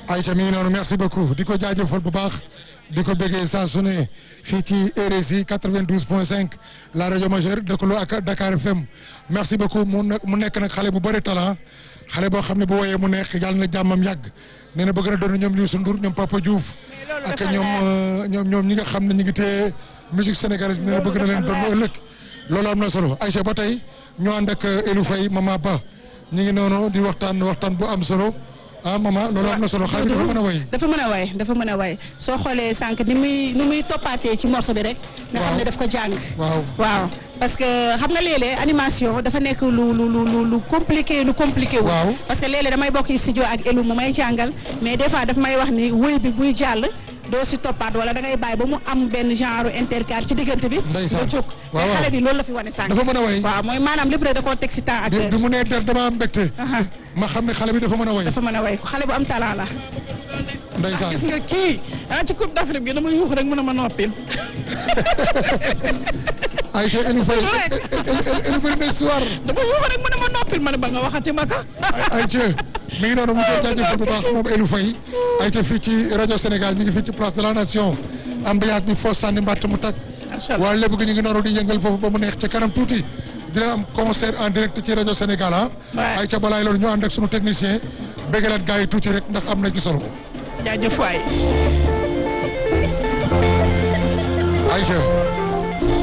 Aïcha mi ngi noonu merci beaucoup di ko jaajëfal bu baax di ko bëggee saa su ne fii ci RSI 92 point 5 la rajo majeure dëkkaloo ak Dakar FM merci beaucoup mu nekk mu nekk nag xale bu bëri talent xale boo xam ne bu woyee mu neex yàlla na jàmmam yàgg nee na bëgg na doon ñoom Youssou Ndour ñoom Papa Diouf ak ñoom ñoom ñoom ñi nga xam ne ñu ngi téye musique sénégalaise nee na bëgg na leen doon ëllëg loolu am na solo Aïcha ba tey ñu ànd ak Elou Faye Mama Ba ñu ngi noonu di waxtaan waxtaan bu am solo ah maman loolu am na solo xale bi dafa mën a way dafa mën a way dafa mën a way soo xoolee sànq ni muy ni muy toppaatee ci morceau bi rek. nga xam ne daf ko jàng. waaw waaw parce que xam nga léeg-léeg animation dafa nekk lu lu lu lu lu compliqué lu compliqué wu. waaw parce que léeg-léeg damay bokk studio ak Elou mu may jàngal mais des fois daf may wax ni wëy bi buy jàll. doo si toppaat wala da ngay bàyyi ba mu am benn genre intercal ci diggante bi. ndeysaan nga jóg waaw mais xale bi loolu la fi wane sànq. dafa mën a way waaw mooy maanaam lépp rek da koo teg si temps ak bi bi mu nee der dama am mbégte Aha. ma xam ne xale bi dafa mën a way dafa mën a way xale bu am talent la. ndeysaan gis nga kii ah ci coupe d'Afrique bi dama yuux rek mën a ma noppil Aïcha Elou Faye Elou bëri na histoire dama yuux rek mën a ma noppil ma ne ba nga waxati ma ka Aïcha mi ngi noonu mu koy jaajëfal bu baax moom Elou Faye Aïcha fii ci rajo Sénégal ñu ngi fii ci place de la nation ambiance bi foo sànni mbàtt mu tàkk macha allah waa lépp gi ñu ngi noonu di yëngal foofu ba mu neex ci kanam tuuti dina am concert en direct ci rajo Sénégal ah Ouais. Aïcha balaay loolu ñu ànd ak sunu technicien béggalaat gars yi tuuti rek ndax am na ci solo jaajëf waay Aïcha